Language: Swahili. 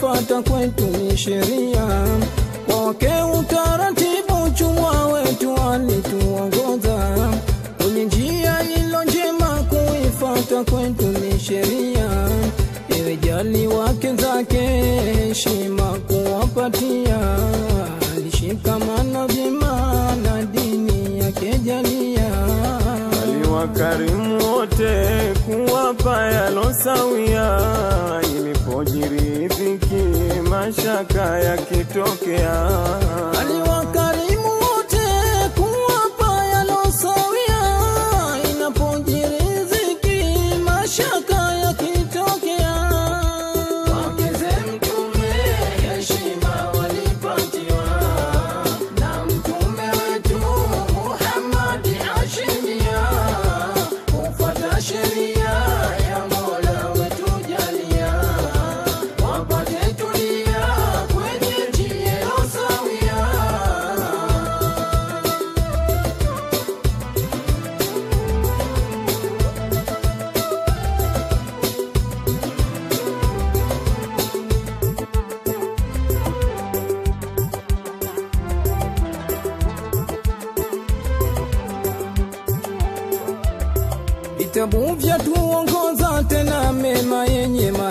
kuifata kwetu ni sheria, kwake utaratibu chumwa wetu alituongoza kwenye njia ilo njema, kuifata kwetu ni sheria. Ewe jali wake zake heshima kuwapatia, alishikamana vyema na dini yake jalia aliwakarimu wote kuwapa yalosawia, ilipojiri dhiki mashaka yakitokea, aliwakarimu wote kuwapa yalosawia, inapojiri dhiki mashaka yakitokea. Wakeze mtume heshima walipatiwa na mtume wetu Muhammad ashimia kufuata sheria ya Mola wetu jalia, wapate tulia kwenye njia sawia. Vitabu vya tuongoza tena mema yenye